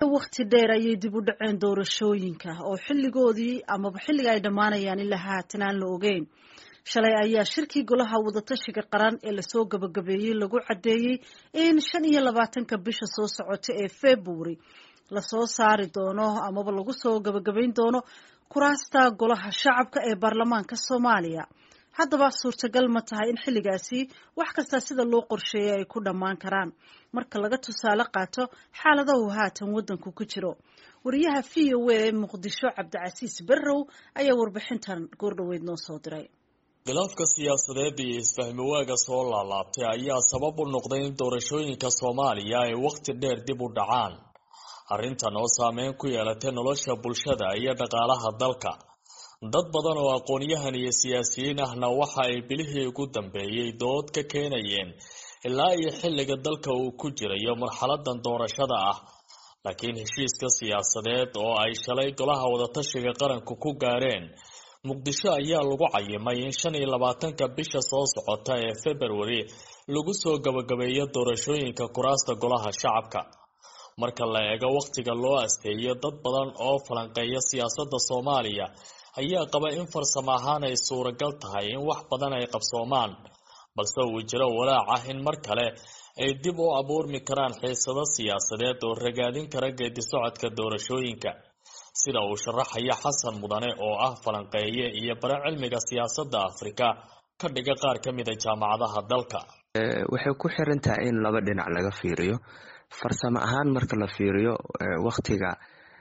wakhti dheer ayay dib u dhaceen doorashooyinka oo xilligoodii amaba xilliga ay dhammaanayaan ilaa haatan aan la ogeyn shalay ayaa shirkii golaha wadatashiga qaran ee lasoo gabagabeeyey lagu caddeeyey in shan iyo labaatanka bisha soo socota ee february lasoo saari doono amaba lagu soo gabagabayn doono kuraasta golaha shacabka ee baarlamaanka soomaaliya haddaba suurtagal ma tahay in xilligaasi wax kasta sida loo qorsheeyay ay ku dhammaan karaan marka laga tusaale qaato xaaladahu haatan waddanku ku jiro wariyaha v o a ee muqdisho cabdicasiis berrow ayaa warbixintan goordhoweyd noo soo diray khilaafka siyaasadeed iyo isfahmi waaga soo laalaabtay ayaa sabab u noqday in doorashooyinka soomaaliya ay wakhti dheer dib u dhacaan arrintan oo saameyn ku yeelatay nolosha bulshada iyo dhaqaalaha dalka dad badan oo aqoon-yahan iyo siyaasiyiin ahna waxa ay bilihii ugu dambeeyey dood ka keenayeen ilaa iyo xilliga dalka uu ku jirayo marxaladan doorashada ah laakiin heshiiska siyaasadeed oo ay shalay golaha wadatashiga qaranku ku gaareen muqdisho ayaa lagu cayimay in shan iyo labaatanka bisha soo socota ee february lagu soo gabagabeeyo doorashooyinka kuraasta golaha shacabka marka la eego wakhtiga loo asteeyo dad badan oo falanqeeya siyaasadda soomaaliya ayaa qaba in farsamo ahaan ay suuragal tahay in wax badan ay qabsoomaan balse uu jiro walaac ah in mar kale ay dib u abuurmi karaan xiisado siyaasadeed oo ragaadin kara geedi socodka doorashooyinka sida uu sharaxaya xasan mudane oo ah falanqeeye iyo bare cilmiga siyaasadda afrika ka dhiga qaar ka mida jaamacadaha dalka waxay ku xiran tahay in laba dhinac laga fiiriyo farsamo ahaan marka la fiiriyo wakhtiga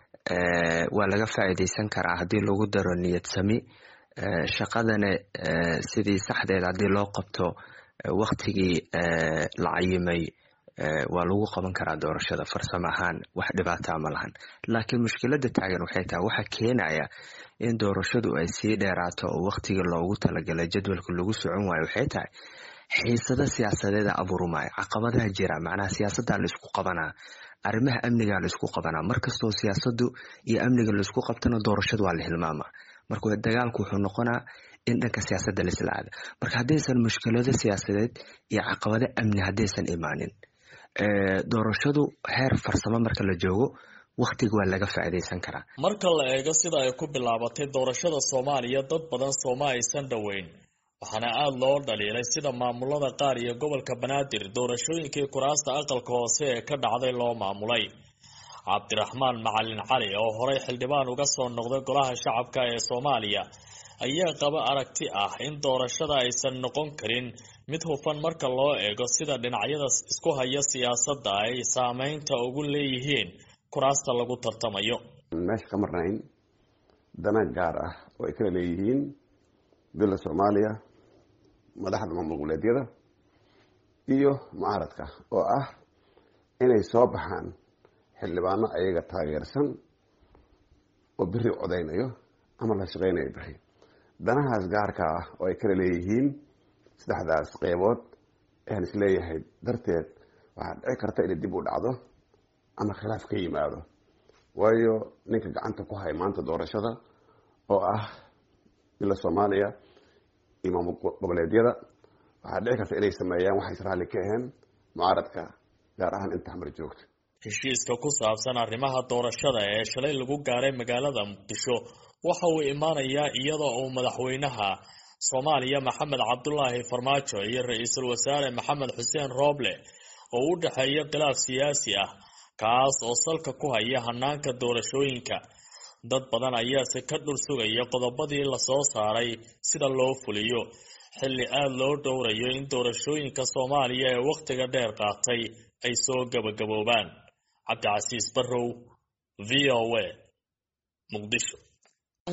waa laga faa'iideysan karaa haddii lagu daro niyad sami shaqadana sidii saxdeed haddii loo qabto wakhtigii la cayimay waa lagu qaban karaa doorashada farsamo ahaan wax dhibaataa ma lahan laakiin mushkilada taagan waxay tahay waxa keenaya in doorashadu ay sii dheeraato oo wakhtigii loogu talagalay jadwalka lagu socon waayo waxay tahay xiisado siyaasadeeda abuurmaayo caqabadaha jira macnaha siyaasaddaa laisku qabanaa arrimaha amnigaa laisku qabanaa markastoo siyaasadu iyo amniga laisku qabtana doorashadu waa la hilmaamaa marka dagaalku wuxuu noqonaa in dhanka siyaasadda laisla aada marka haddaysan mushkilado siyaasadeed iyo caqabado amni haddaysan imaanin doorashadu heer farsamo marka la joogo wakhtiga waa laga faa'iidaysan karaa marka la eego sida ay ku bilaabatay doorashada soomaaliya dad badan sooma aysan dhoweyn waxaana aada loo dhaliilay sida maamulada qaar iyo gobolka banaadir doorashooyinkii kuraasta aqalka hoose ee ka dhacday loo maamulay cabdiraxmaan macalin cali oo horey xildhibaan uga soo noqday golaha shacabka ee soomaaliya ayaa qaba aragti ah in doorashada aysan noqon karin mid hufan marka loo eego sida dhinacyada isku haya siyaasadda ay saameynta ugu leeyihiin kuraasta lagu tartamayo meesha ka marnayn dana gaar ah oo ay kala leeyihiin dowladda soomaaliya madaxda maamul goboleedyada iyo mucaaradka oo ah inay soo baxaan xildhibaano ayaga taageersan oo biri codeynayo ama la shaqeynayo biri danahaas gaarka ah oo ay kala leeyihiin saddexdaas qeybood ayaan isleeyahay darteed waxaa dhici karta inay dib u dhacdo ama khilaaf ka yimaado waayo ninka gacanta ku haya maanta doorashada oo ah ila soomaaliya iyo maamul goboleedyada waxaa dhici karta inay sameeyaan waxays raalli ka ahayn mucaaradka gaar ahaan inta xamar joogta heshiiska ku saabsan arrimaha doorashada ee shalay lagu gaaray magaalada muqdisho waxa uu imaanayaa iyadoo uu madaxweynaha soomaaliya maxamed cabdulaahi farmaajo iyo ra-iisul wasaare maxamed xuseen rooble oo u dhexeeya khilaaf siyaasi ah kaas oo salka ku haya hanaanka doorashooyinka dad badan ayaase ka dhul sugaya qodobadii lasoo saaray sida loo fuliyo xilli aada loo dhowrayo in doorashooyinka soomaaliya ee wakhtiga dheer qaatay ay soo gabagaboobaan cabdicasiis barrow v o a muqdisho